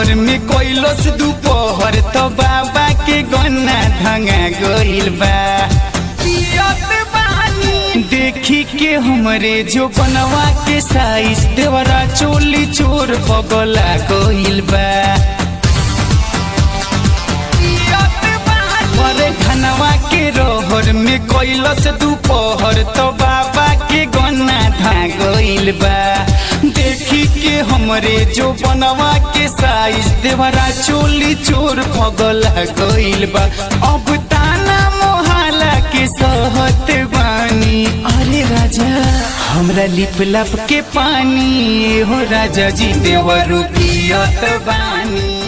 रहर में कोइलस दोपहर तो बाबा के गन्ना धंगा गइल बा पियत बानी देखी के हमरे जो बनवा के साइज देवरा चोली चोर पगला गइल बा अरे धनवा के रोहर में कोइलस दोपहर तो बाबा के गन्ना धा गइल बा देखी के हमरे जो बनवा के साइज देवरा चोली चोर पगला गइल बा अब ताना मोहाला के सहत बानी अरे राजा हमरा लिप लप के पानी हो राजा जी देवरू पियत बानी